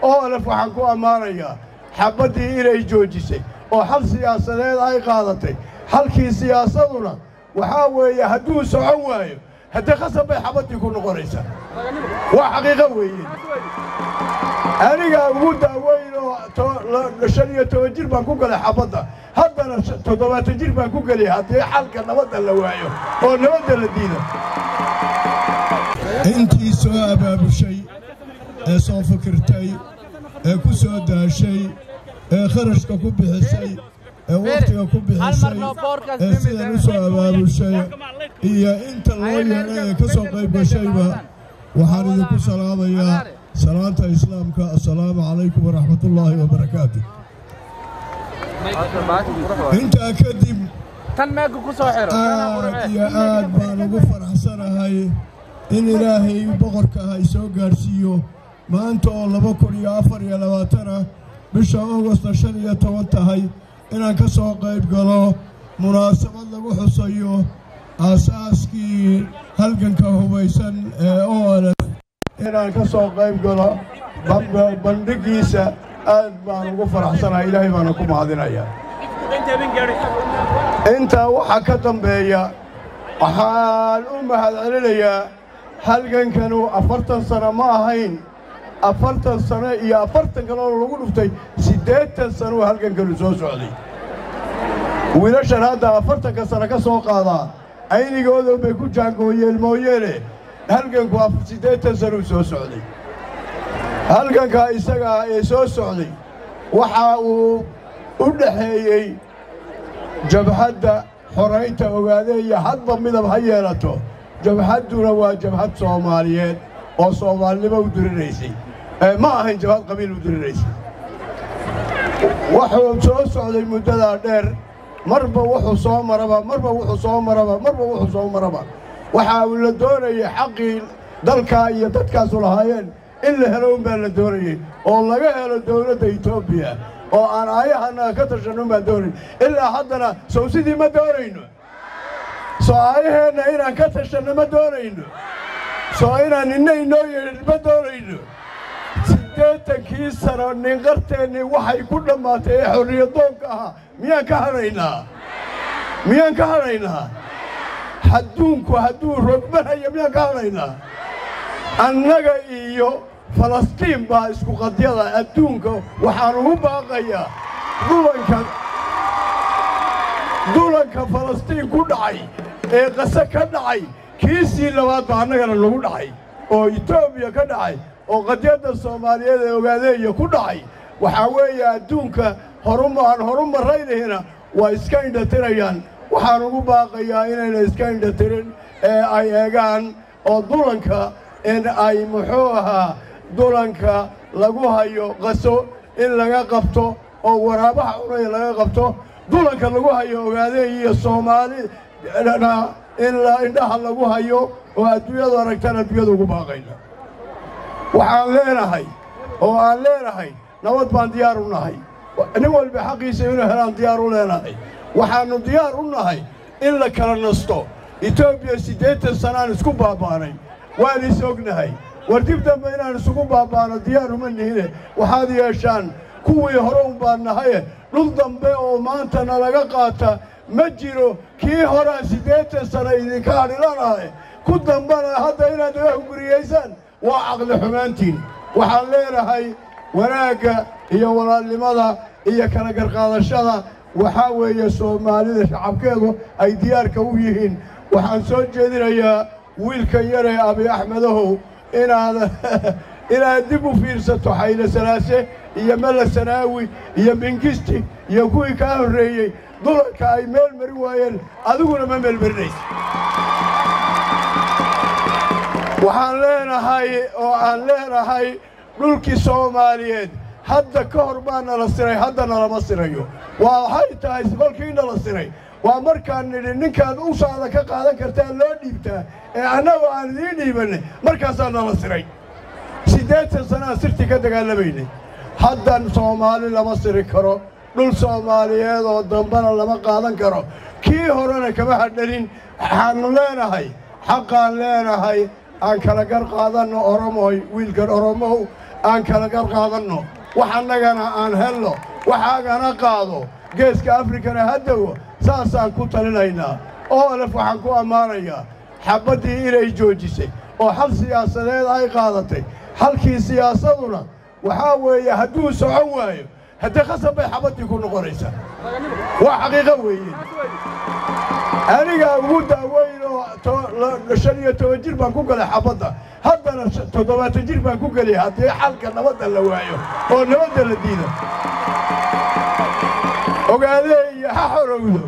olaf waxaan ku ammaanayaa xabaddii inay joojisay oo xal siyaasadeed ay qaadatay xalkii siyaasaduna waxaa weeye hadduu socon waayo haddee khasab bay xabaddii ku noqonaysaa waa xaqiiqo weeye anigaa ugu daaweyn oo shan iyo toban jir baan ku galay xabadda haddana toddobaatan jir baan ku gelay haddii xalka nabadda la waayo oo nabadda la diida intii soo abaabushay ee soo fikirtay ee ku soo daashay ee kharashka ku bixisay ee wakhtiga ku bixisay ee sidan u soo abaabushay iyo inta loo yeedhay ee ka soo qayb gashayba waxaan idinku salaamayaa salaanta islaamka assalaamu calaykum waraxmatullaahi wabarakaatu intaa kadib aad iyo aad baan ugu faraxsanahay in ilaahay boqorka ah ay soo gaadhsiiyo maanta oo laba kun iyo afar iyo labaatanah bisha augosta shan iyo toban tahay inaan ka soo qayb galo munaasabad lagu xusayo aasaaskii halganka hubaysan ee olf inaan ka soo qayb galo bandhigiisa aad baan ugu faraxsanahay ilaahay baana ku mahadinayaa intaa waxaa ka dambeeya waxaan u mahadcelinayaa halgankanu afartan sano ma ahayn afartan sano iyo afartan kaloo lagu dhuftay siddeetan sanuu halgankanu soo socday wiilashan hadda afartanka sano ka soo qaadaa aynigoodan bay ku jaangooyeen mooyeene halganku siddeetan sanuu soo socday halgankaa isagaa ee soo socday waxa uu u dhaxeeyey jabhadda xoraynta ogaadeeya hadba midab ha yeelato jabhadduna waa jabhad soomaaliyeed oo soomaalinimo u diriraysay ma ahayn jabhad qabiil u diriraysay wuxuu soo socday muddadaa dheer marba wuxuu soo maraba marba wuxuu soo maraba marba wuxuu soo maraba waxa uu la doonayay xaqii dalkaa iyo dadkaasu lahaayeen in la helo unbaa la doonayey oo laga helo dawladda etoobiya oo aan aayahana ka tashanno baan doonayn ilaa haddana sow sidii ma doonayno soo aayaheenna inaan ka tashanno ma doonayno soo inaan ninna inoo yeedhin ma doonayno siddeetankii sano ninqarteennii waxay ku dhammaatay ee xorriyadoonka ahaa miyaan ka hadhaynaa miyaan ka hadhaynaa hadduunku hadduu rogmanaya miyaan ka hadhaynaa annaga iyo falastiin baa isku qadyada adduunka waxaan ugu baaqayaa dulanka dulanka falastiin ku dhacay ee qase ka dhacay kiisii labaad baa annagana lagu dhacay oo etoobiya ka dhacay oo qadyadda soomaaliyeed ee ogaadeeya ku dhacay waxaa weeye adduunka horum aan horu marraynayna waa iska indhatirayaan waxaan ugu baaqayaa inayna iska indhatirin ee ay eegaan oo dulanka in ay muxuu ahaa dulanka lagu hayo qaso in laga qabto oo waraabaha cunaya laga qabto dulanka lagu hayo ogaadeey iyo soomaalina in indhaha lagu hayo oo adduunyadu aragtaan adduunyada ugu baaqayna waxaan leenahay oo aan leenahay nabad baan diyaar u nahay nin walba xaqiisa inuu helaan diyaar u leenahay waxaannu diyaar u nahay in la kala nasto etoobiya siddeetan sanaan isku baaba'nay waan is ognahay war dib dambe inaan isugu baaba'no diyaar uma nihine waxaad yeeshaan kuwii hore un baan nahaye dhul dambe oo maanta nalaga qaata ma jiro kii horaa siddeetan sano idinka hadhilanahay ku dambana hadda inaad naga hunguriyaysaan waa caqli xumaantiin waxaan leenahay wanaagga iyo walaalnimada iyo kala garqaadashada waxaa weeye soomaalida shacabkeedu ay diyaarka u yihiin waxaan soo jeedinayaa wiilkan yaree abi axmedahow inaad inaad dib u fiirsato xayle salaase iyo mella sanaawi iyo mingisti iyo kuwii kaa horreeyey dulanka ay meel mari waayeen adiguna ma meelmarinaysa waxaan leenahay oo aan leenahay dhulkii soomaaliyeed hadda ka hor baa nala siray hadda nalama sirayo waa waxay tahay kolkii nala siray waa markaan nidhi ninkaad ushaada ka qaadan kartaa loo dhiibtaa ee annagoo aan idiin dhiibanay markaasaa nala siray siddeetan sanaan sirtii ka dagaallamaynay haddan soomaali lama siri karo dhul soomaaliyeed oo dambana lama qaadan karo kii horena kama hadhanin waxaannu leenahay xaqaan leenahay aan kala gar qaadanno oromoy wiilkan oromow aan kala qarqaadanno wax annagana aan helno waxaagana qaado geeska afrikana haddowa saasaan ku talinaynaa oo alef waxaan ku ammaanayaa xabaddii inay joojisay oo xal siyaasadeed ay qaadatay xalkii siyaasaduna waxaa weeye hadduu socon waayo haddee khasab bay xabaddii ku noqonaysaa waa xaqiiqo weeye anigaa ugu daaweyn oo shan iyo toban jir baan ku galay xabadda haddana toddobaatan jir baan ku gelaya haddii xalka nabadda la waayo oo nabadda la diido ogaadeeya ha xorowdo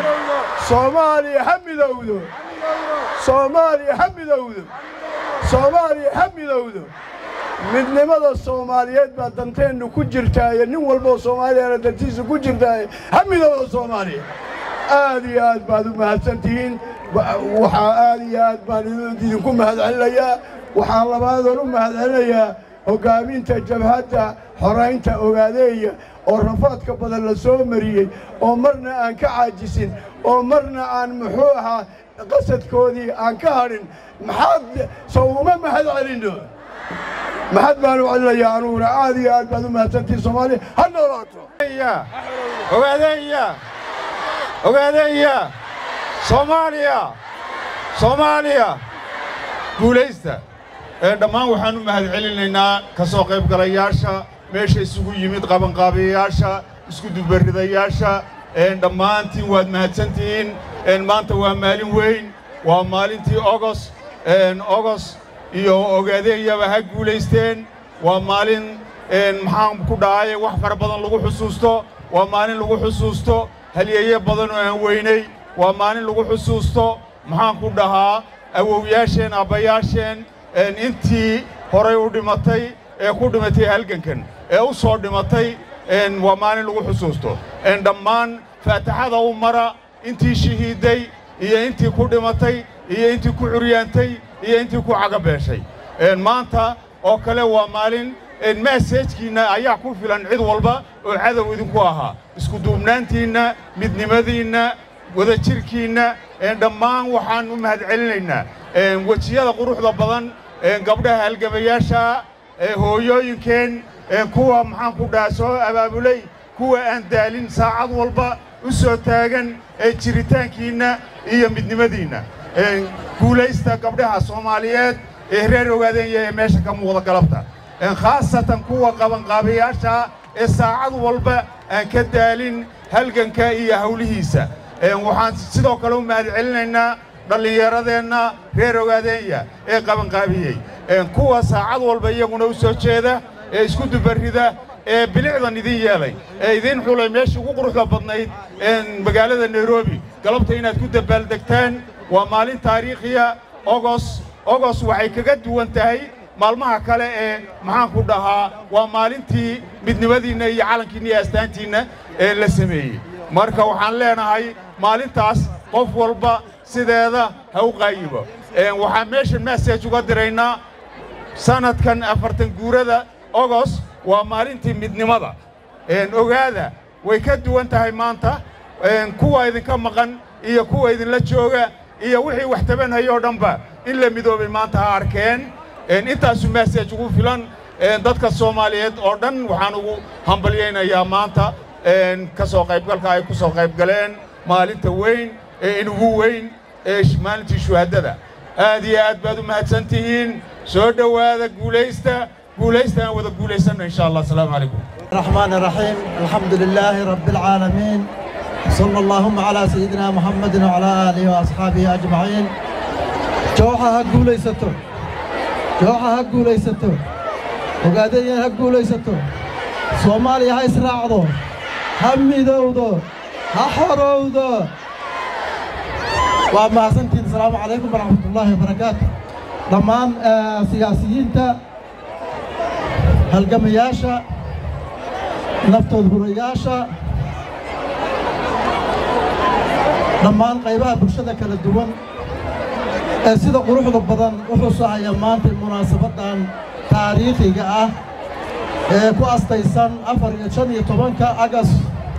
soomaaliya ha midowdo soomaaliya ha midowdo soomaaliya ha midowdo midnimada soomaaliyeed baa danteennu ku jirtaaye nin walboo soomaaliyana dantiisa ku jirtaaye ha midowda soomaaliya aad iyo aad baad u mahadsan tihiin waxaa aad iyo aad baan idinku mahadcelinayaa waxaa labaadoon u mahadcelinayaa hoggaaminta jabhadda xoraynta ogaadeeya oo rafaadka badan la soo mariyey oo marna aan ka caajisin oo marna aan muxuu ahaa qasadkoodii aan ka hadhin maxaad sow uma mahad celinno maxad baan u celinayaa anuguna aad iyo aad baad u mahadsantihiin soomaaliya ha noolaato ogaadeeya ogaadeeya soomaaliya soomaaliya guulaysta dhammaan waxaan u mahad celinaynaa ka soo qaybgalayaasha meesha isugu yimid qabanqaabiyayaasha iskudubarridayaasha dhammaantiin waad mahadsantihiin maanta waa maalin weyn waa maalintii ogos ogos iyo ogaadeeyaba ha guulaysteen waa maalin maxaan ku dhahaye wax fara badan lagu xusuusto waa maalin lagu xusuusto halyeeye badan oo aan weynay waa maalin lagu xusuusto maxaan ku dhahaa awowyaasheen abbayaasheen intii horay u dhimatay ee ku dhimatay halgankan ee u soo dhimatay waa maalin lagu xusuusto dhammaan faataxada u mara intii shahiidday iyo intii ku dhimatay iyo intii ku curyaantay iyo intii ku cagabeeshay maanta oo kale waa maalin maseejkiinna ayaa ku filan cid walba oo cadow idinku ahaa iskuduubnaantiinna midnimadiinna wadajirkiinna dhammaan waxaan u mahad celinaynaa wejiyada quruxda badan gabdhaha halgamayaasha hooyooyinkeen kuwa maxaan ku dhaha soo abaabulay kuwa aan daalin saacad walba u soo taagan jiritaankiinna iyo midnimadiinna guulaysta gabdhaha soomaaliyeed ee reer ogaadeenya ee meesha ka muuqda galabta khaasatan kuwa qabanqaabayaasha ee saacad walba aan ka daalin halganka iyo hawlihiisa waxaan sidoo kale u mahad celinaynaa dhallinyaradeenna reer ogaadeenya ee qabanqaabiyey kuwa saacad walba iyaguna u soo jeeda ee isku dubarrida ee bilicdan idin yeelay ee idiin xulay meeshii ugu quruxda badnayd magaalada nairobi galabta inaad ku dabaaldegtaan waa maalin taariikhiya ogos ogos waxay kaga duwan tahay maalmaha kale ee maxaan ku dhahaa waa maalintii midnimadiinna iyo calankiinna iyo astaantiinna ee la sameeyey marka waxaan leenahay maalintaas qof walba sideeda ha u qaayibo waxaan meeshan massage uga diraynaa sannadkan afartan guurada ogos waa maalintii midnimada ogaada way ka duwan tahay maanta kuwa idinka maqan iyo kuwa idinla jooga iyo wixii wax tabanhaya oo dhanba in la midoobay maanta ha arkeen intaasu massage ugu filan dadka soomaaliyeed oo dhan waxaan ugu hambalyaynayaa maanta ka soo qaybgalka ay ku soo qayb galeen maalinta weyn ee inugu weyn ee maalintii shuhaddada aad iyo aad baad u mahadsan tihiin soo dhowaada guulaysta guulaysta aan wada guulaysanno insha allah asalaamu calaykum الرحمن الرحيم الحمد لله رب العالمين صلى اللهم على سيدنا محمد وعلى آله وأصحابه أجمعين جوحة هقو ليستو جوحة هقو ليستو وقادية هقو ليستو صومالي هاي سراعدو همي دودو هحرودو وما سنتين السلام عليكم ورحمة الله وبركاته ضمان آه سياسيين تا هالقمياشا naftood hurayaasha dhammaan qaybaha bulshada kala duwan ee sida quruxda badan u xusahaya maanta munaasabaddan taariikhiga ah ee ku astaysan afar iyo shan iyo tobanka agas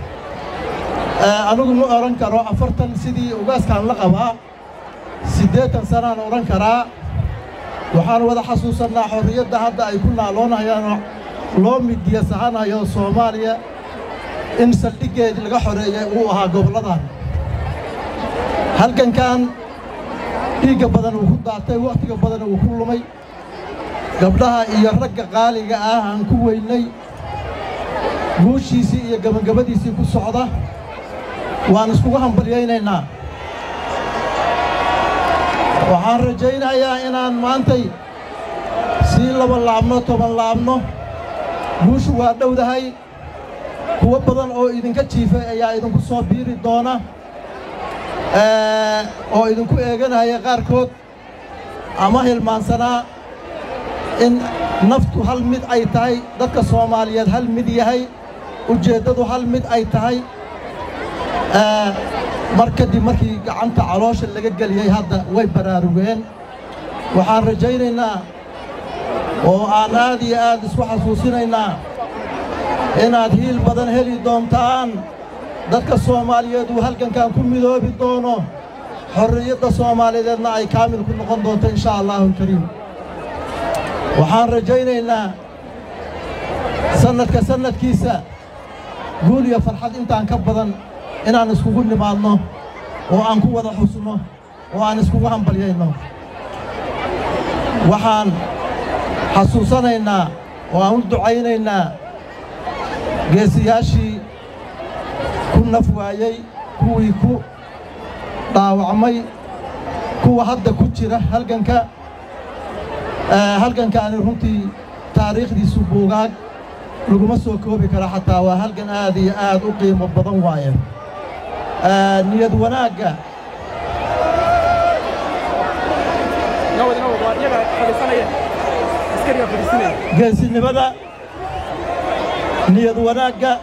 anigu ma odhan karo afartan sidii ugaaskaan la qabaa siddeetan sanaan odhan karaa waxaan wada xasuusannaa xorriyadda hadda ay ku naaloonayaan loo midiya sahanayo soomaaliya in saldhiggeedii laga xoreeyey uu ahaa gobolladan halgankan dhiigga badan uu ku daatay wakhtiga badan uu ku lumay gabdhaha iyo ragga qaaliga ah aan ku weynay guushiisii iyo gabagabadiisii ku socda waan iskugu hambalyaynaynaa waxaan rajaynayaa inaan maantay sii laba laabno toban laabno guushu waa dhowdahay kuwo badan oo idinka jiifay ayaa idinku soo biiri doona oo idinku eeganaya qaarkood ama hilmaansanaa in naftu hal mid ay tahay dadka soomaaliyeed hal mid yahay ujeeddadu hal mid ay tahay mar kadib markii gacanta caloosha laga geliyey hadda way baraarugeen waxaan rajaynaynaa oo aan aad iyo aad isku xasuusinaynaa inaad hiil badan heli doontaan dadka soomaaliyeed uu halgankan ku midoobi doono xorriyadda soomaaliyeedna ay kaamil ku noqon doonto inshaa allahu alkariim waxaan rajaynaynaa sannadka sannadkiisa guul iyo farxad intaan ka badan inaan iskugu nimaadno oo aan ku wada xusno oo aan iskugu hambalyayno waxaan xasuusanaynaa oo aan u ducaynaynaa geesiyaashii ku naf waayey kuwii ku dhaawacmay kuwa hadda ku jira halganka halgankaani runtii taariikhdiisu buugaag laguma soo koobi kara xataa waa halgan aad iyo aad u qiimo badan waaye niyad wanaagga geesinimada niyad wanaagga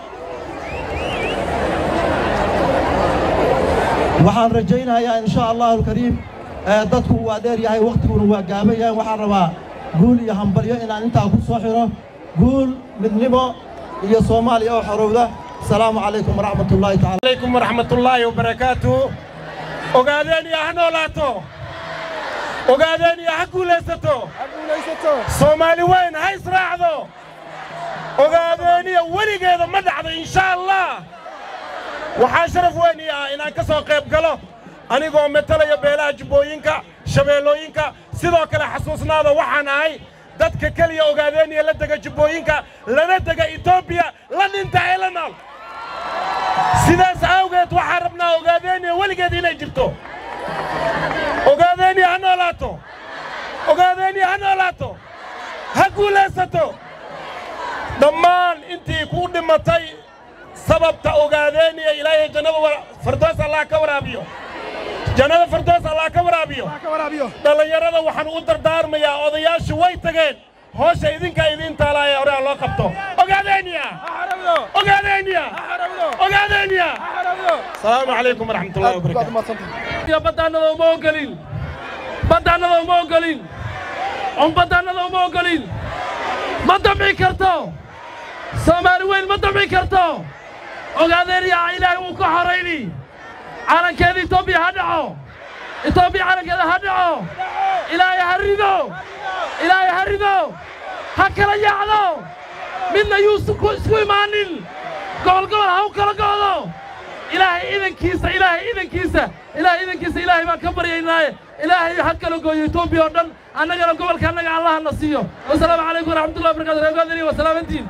waxaan rajaynayaa in shaa allahu alkariim dadku waa dheer yahay wakhtiguna waa gaaban yahay waxaan rabaa guul iyo hambalyo inaan intaa ku soo xidho guul midnimo iyo soomaaliya oo xorowda asalaamu calaykum waraxmat ullaahi tacala عليكم ورحمة الله وبركاته ogaadeen ha noolaato ogaadeen ha guulaysato soomaali weyn ha israacdo ogaadeeniya weligeeda ma dhacdo insha allah waxaa sharaf weyn ii ah inaan ka soo qayb galo anigoo metelaya beelaha jubbooyinka shabeellooyinka sidoo kale xasuusnaada waxaan ahay dadka keliya ogaadeeniya la dega jubbooyinka lana dega etoobiya la dhinta ee la nool sidaas awgeed waxaan rabnaa ogaadeeniya weligeed inay jirto ogaadeeniya ha noolaato ogaadeeniya ha noolaato ha guulaysato dhammaan intii ku dhimatay sababta ogaadeeniya ilaahay jannada fardoos allah ka waraabiyo jannada fardoos allah ka waraabiyo dhallinyarada waxaan u dardaarmayaa odayaashu way tageen hoosha idinka idiin taalaaya hore ha loo qabto ogaadeeniya ogaadeeniya ogaadeeniya asalaamu calaykum waraxmatullahi wabarakaatu baddaannada uma ogolin baddaannada uma ogolin on baddaannada uma ogolin ma damci karto soomaali weyn ma damci karto ogaadeeniya ilaahay wuu ka horayni calankeeda etoobiya ha dhaco etoobiya calankeeda ha dhaco ilaahay ha rido ilaahay ha rido ha kala yaacdo midna yuu isku imaanin gobol gobol ha u kala go'do ilaahay idankiisa ilaahay idankiisa ilaahay idankiisa ilaahay baan ka baryaynaaye ilaahay ha kala gooyo etoobiya oo dhan annagana gobolka annaga allaha na siiyo wasalaamu calaykum waraxmatullahi wabarakatu reegoodani wa salaamantiin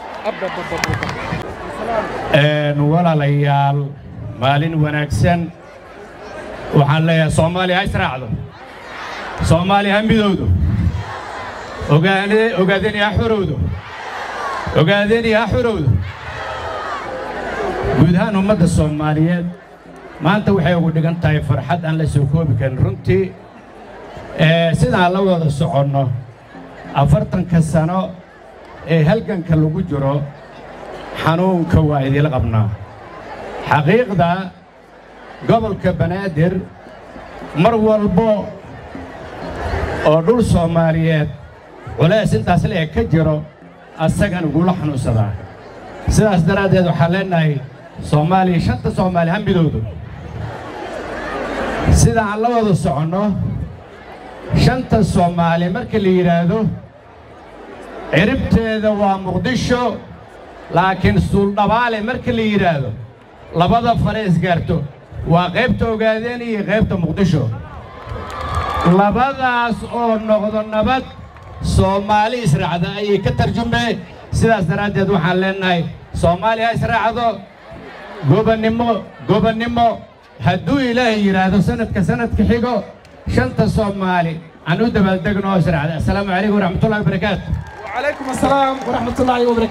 walaalayaal maalin wanaagsan waxaan leeyahay soomaaliya ha israacdo soomaaliya ha midowdo ogaadeni ha xorowdo ogaadeni ha xorowdo guud ahaan ummadda soomaaliyeed maanta waxay ugu dhigan tahay farxad aan la soo koobi karin runtii sidaan la wada soconno afartanka sano ee halganka lagu jiro xanuunka waa idila qabnaa xaqiiqda gobolka banaadir mar walbo oo dhul soomaaliyeed culays intaas leeg ka jiro asagan ugula xanuunsadaa sidaas daraaddeed waxaan leennahay soomaaliya shanta soomaali ha midowdo sida aan la wada soconno shanta soomaali marka la yidhaahdo ciribteeda waa muqdisho laakiin suuldhabaale marka la yidhaahdo labada fare isgaarto waa qaybta ogaadeen iyo qaybta muqdisho labadaas oo noqdo nabad soomaali israacda ayay ka tarjumeen sidaas daraaddeed waxaan leennahay soomaali ha israacdo gobannimo gobannimo hadduu ilaahay yidhaahdo sanadka sanadka xigo shanta soomaali aan u dabaaldegno oo israacda assalaamu calaykum waraxmatullahi wabarakaatu وعليكم السلام ورحمة الله وبركاته